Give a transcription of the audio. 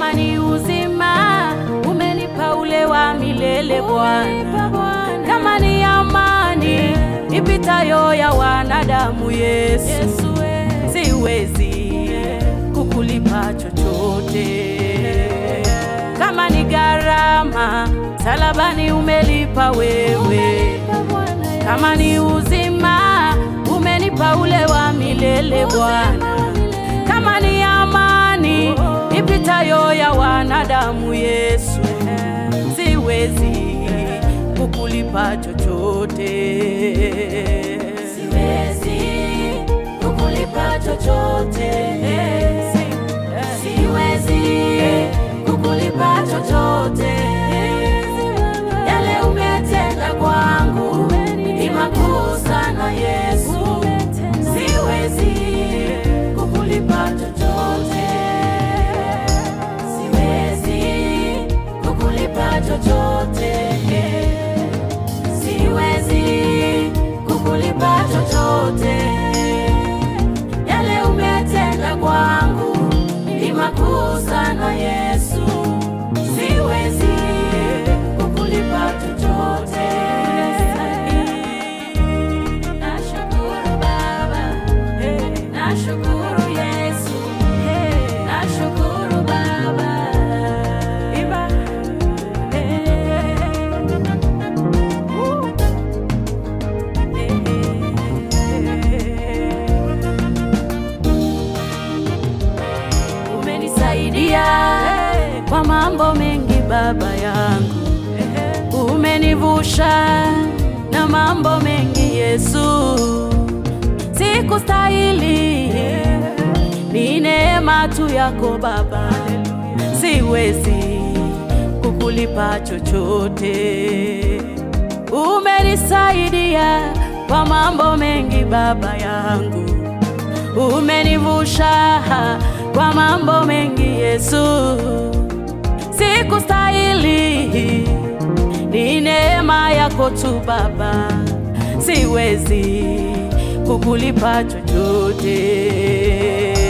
kama ni uzima umenipa ule wa milele Bwana, kama ni amani ipitayo ya wanadamu Yesu, siwezi kukulipa chochote. Kama ni gharama salabani umelipa wewe, kama ni uzima umenipa ule wa milele Bwana, kama ni amani ipitayo ya wanadamu Yesu, siwezi kukulipa chochote, Siwezi kukulipa chochote, siwezi kukulipa chochote. Yale umetenda kwangu ni makuu sana Yesu, siwezi kukulipa chochote, siwezi kukulipa chochote, siwezi kukulipa chochote. Yale umetenda kwangu ni makuu sana Yesu, siwezi kukulipa chochote. Nashukuru Baba, nashukuru Yesu, nashukuru Baba. Iba. Umenisaidia kwa mambo mengi Baba yangu, umenivusha na mambo mengi Yesu, sikustahili, ni neema tu yako Baba, siwezi kukulipa chochote. Umenisaidia kwa mambo mengi Baba yangu, umenivusha kwa mambo mengi Yesu, sikustahili, ni neema yako tu Baba, siwezi kukulipa chochote.